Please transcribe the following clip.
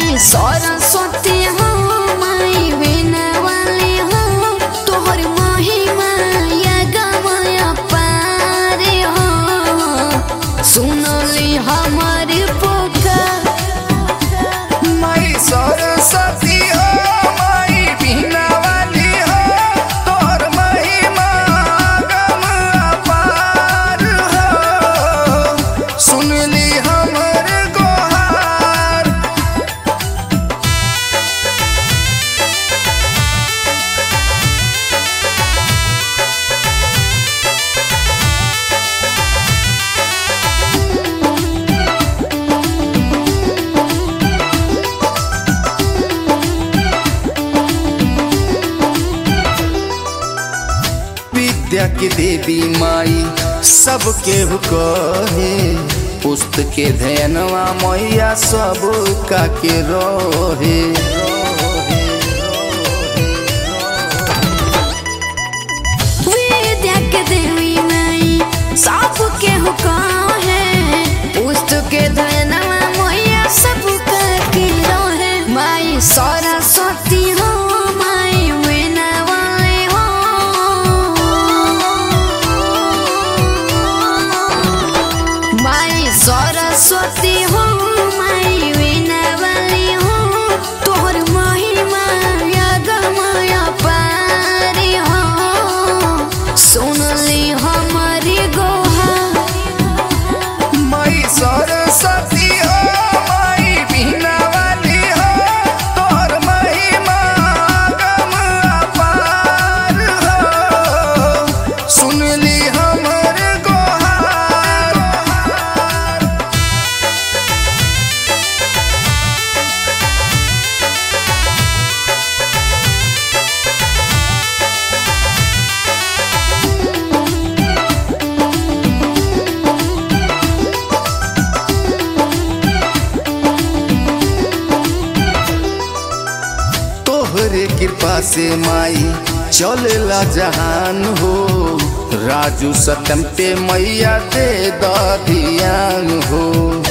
माई सरस्वती हो माई बिना वाली हो तोहर महिमा या गमया पार हो सुनली हमर पुकार माई सरस्वती हो माई बीना वाली हो तोर महिमा गम अपार हो सुनली हमर गोहार विद्या की देवी माई सबके कहे पुस्तक के ध्यानवा मैया सब का के रहे विद्या के देवी माई सब के हुक्म है पुस्तक के धनवा मैया सब के रहे माई सरस्वती हो माई बिना वाली हो माई सरस्वती हो माई बिना वाली हो तोहर महिमा या गमया पारी हो सुनली हमारी गोहा माई सरस्वती हो माई बीना वाली हो तोर महिमा गम अपार हो सुनली हमर गोहार तोहरे कृपा से माई चलेला जहान हो राजू सतम पे मैया दे द ध्यान हो